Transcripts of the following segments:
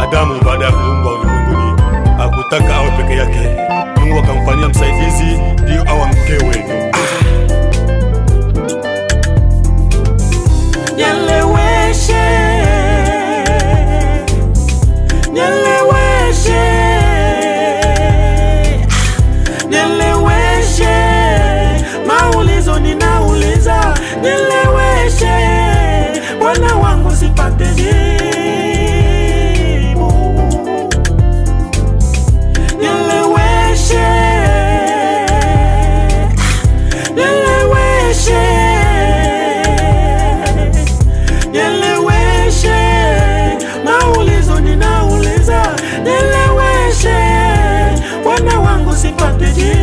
Adamu baada ya kuumbwa ulimwenguni hakutaka awe peke yake. Mungu akamfanyia msaidizi ndio awa mkewe. Nieleweshe, nieleweshe, nieleweshe, maulizo ninauliza, nieleweshe, wana wangu sipate jibu. Nieleweshe, nieleweshe, nieleweshe, maulizo ninauliza, nieleweshe, wana wangu sipate jibu.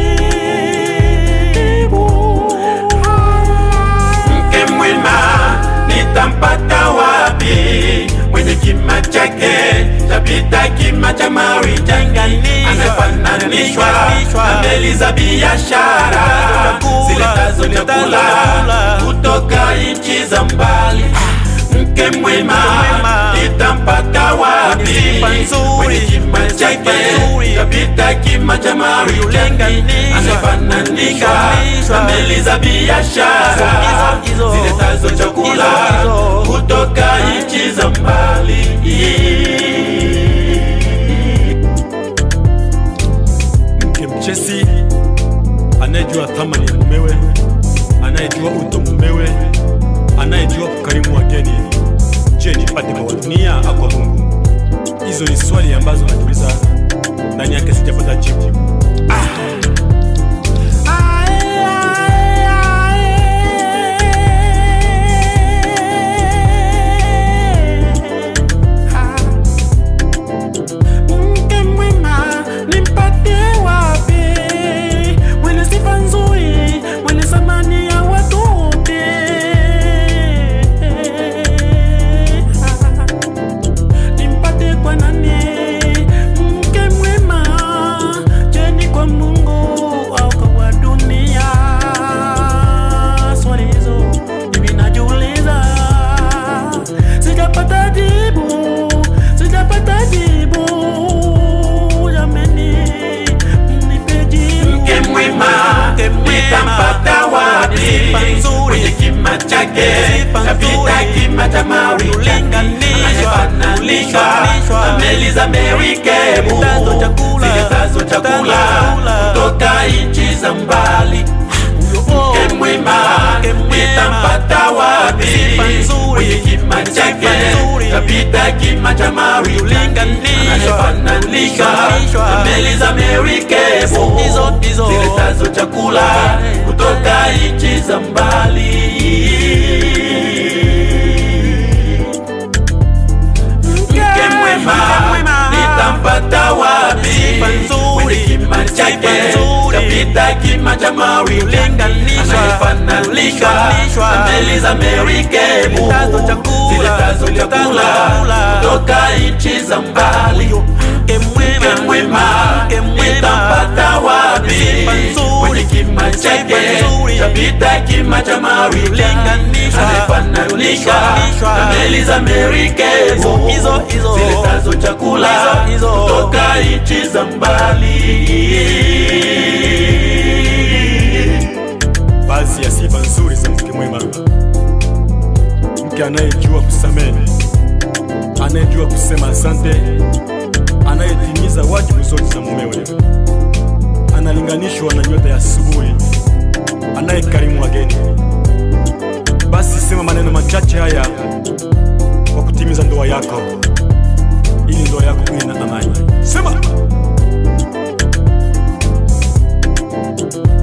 mke mwema nitampata wapi? Mwenye kima chake chapita kima cha marijani, anafananishwa na meli za biashara ziletazo chakula kutoka nchi za mbali. Mke mwema nitampata wapi? Mwenye kima chake chapita kima cha marijani, anafananishwa na meli za biashara ziletazo chakula kutoka nchi za mbali. Mke mchesi anayejua thamani ya mumewe, anayejua uto mumewe, anayejua kukarimu wageni. Je, nipate kwa dunia au kwa Mungu? Hizo ni swali ambazo najiuliza ndani yake, sijapata jibu. Mke mwema nimpate wapi? Mwenye sifa nzuri, mwenye thamani ya watu wote. Nimpate kwa nani? Mke mwema, je, ni kwa Mungu au kwa dunia? Swali hizo mimi najiuliza, sijapata jibu, sijapata jibu. Jameni, mnipe jibu. Mke mwema nitampata wapi? Mwenye kima chake kapita kima cha marijani, anayefananishwa na meli za merikebu ziletazo chakula kutoka nchi za mbali. Mke mwema nitampata wapi? Mwenye kima chake kapita kima cha marijani, anayefananishwa na meli za merikebu ziletazo chakula kutoka nchi za mbali. Mke mwema nitampata wapi? Mwenye kima chake kapita kima cha marijani, anayefananishwa na meli za merikebu ziletazo chakula kutoka nchi za mbali. Mke mwema nitampata wapi? Mwenye kima chake chapita kima cha marijani, anayefananishwa na meli za merikebu ziletazo chakula kutoka nchi za mbali. Baadhi ya sifa nzuri za mke mwema: mke anayejua kusamehe, anayejua kusema asante, anayetimiza wajibu zote za mumewe, analinganishwa na nyota ya asubuhi, anayekarimu wageni. Basi sema maneno machache haya kwa kutimiza ndoa yako, ili ndoa yako iwe na amani. Sema.